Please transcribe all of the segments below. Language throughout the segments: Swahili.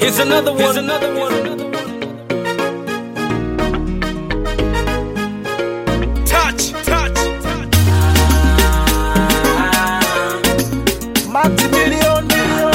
Here's another one. Here's another one. Touch, touch, touch. Maximilian,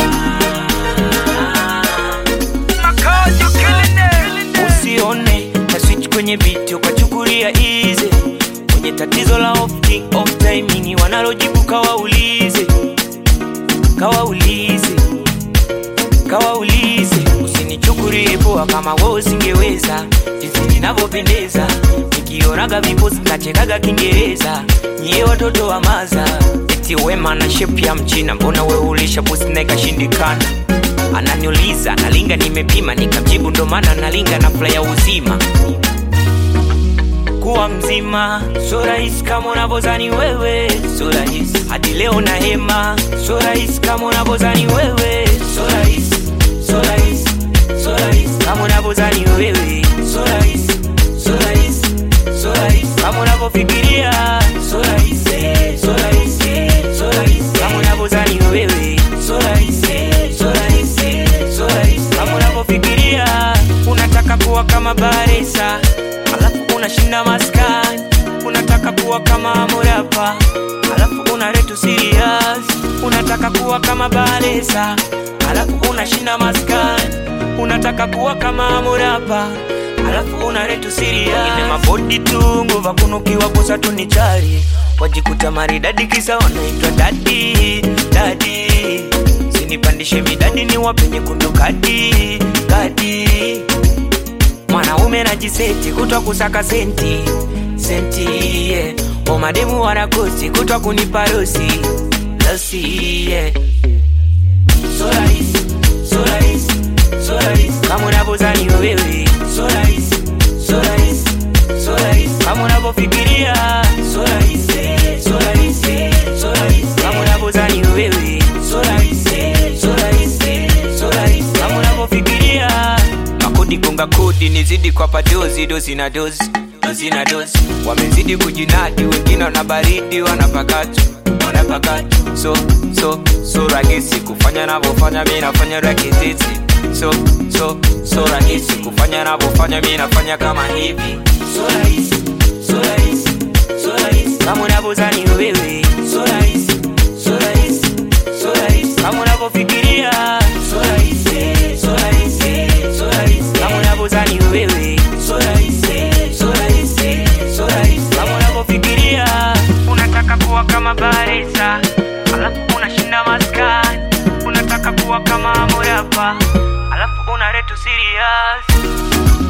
usione na switch kwenye beat ukachukulia easy kwenye tatizo la off king off timing wanalojibu kawaulize kawaulize kawaulize usinichukulie poa kama wewe usingeweza jinsi ninavyopendeza nikionaga viposi nachekaga kiingereza nyie watoto wa maza eti wema na shep ya mchina mbona we ulisha pusi na ikashindikana ananiuliza nalinga nimepima nikamjibu ndo maana nalinga na fula ya uzima kuwa mzima so rahisi kama unavyozani wewe so rahisi hadi leo na hema so rahisi kama unavyozani wewe so rahisi so rahisi so rahisi kama unavyozani wewe so rahisi so rahisi so rahisi kama unavyofikiria so rahisi so rahisi so rahisi kama unavyozani wewe so rahisi so rahisi so rahisi kama unavyofikiria unataka kuwa kama baresa alafu unashinda maskani unataka kuwa kama morapa alafu unaretu serious unataka kuwa kama baresa alafu unashinda maskani unataka kuwa kama morapa alafu unaretu serious Ile mabodi tu nguva kunukiwa kusa tu ni chari wajikuta maridadi kisa wanaitwa dadi dadi sinipandishe midadi ni wapenye kundu kadi kadi mwanaume najiseti kutwa kusaka senti senti yeah. omademu wanakosi kutwa kunipa rosi losi yeah. so rahisi so rahisi so rahisi kama unavyozani wewe so rahisi so rahisi so rahisi kama unavyofikiria so rahisi so rahisi so rahisi kama unavyozani wewe so rahisi so rahisi so rahisi kama unavyofikiria makodi gonga kodi nizidi kwa padozi dozi na dozi dozi na dozi wamezidi kujinadi wengine wana baridi wanapakatu wanapakatu so so so rahisi kufanya navyofanya mi nafanya rakititi so so so rahisi kufanya navyofanya mi nafanya kama hivi so rahisi so rahisi so rahisi kama unavyozani wewe so rahisi so rahisi so rahisi kama unavyofikiria so rahisi so rahisi so rahisi kama unavyozani wewe so rahisi so rahisi so rahisi kama unavyofikiria unataka kuwa kama baresa alafu unashinda maskani unataka kuwa kama morapa alafu unaretu serious